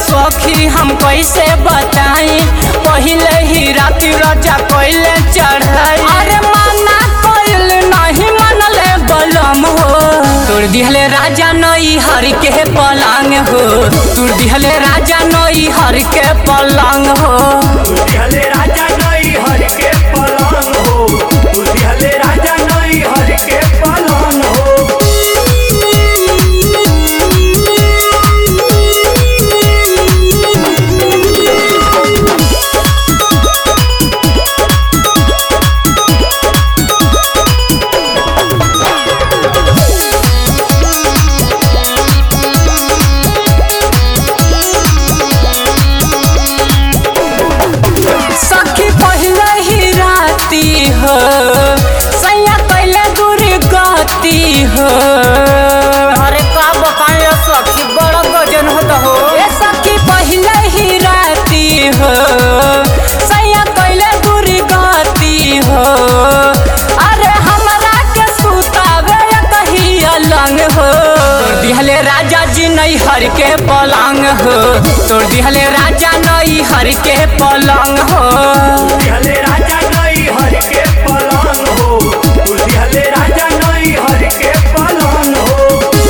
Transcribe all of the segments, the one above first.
सखी हम कैसे बताई पहले ही राति रजा कैले चढ़ाई अरे माना कैल नहीं मनले बलम हो तोड़ दिहले राजा नई हर के पलंग हो तोड़ दिहले राजा नई हर के पलंग हो दिहले राजा नई हर के पलंग हो तू दिहले राजा नई हर के पलंग हो सखी पहले ही राती हो सैया कैले दूरी गति हो अरे का बताए सखी बड़ा गजन होता हो ए सखी पहले ही राती हो सैया कैले दूरी गति हो अरे हमरा के सुतावे कही अलंग हो तोड़ दिहले राजा जी नई हर के पलंग हो तोड़ दिहले राजा नई हर के पलंग हो दिहले राजा नई हर के पलंग हो तू दिहले राजा नई हर के पलंग हो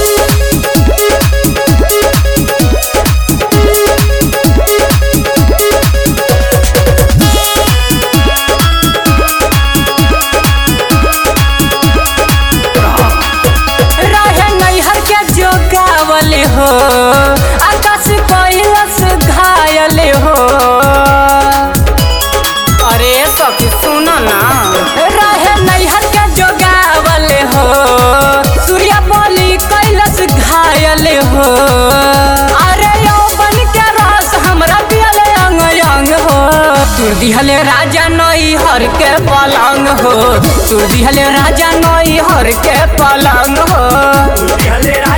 रहे नैहर के जोगावल हो आकाश कैलस घायल हो अरे सखी सुन ना रहे नैहर के जोगावल हो सूर्य बोली कैलस घायल हो अरे यौवन के रस हमरा पियले अंग अंग हो तू दिहले राजा नई हर के पलंग हो तू दिहले राजा नई हर के पलंग हो तू दिहले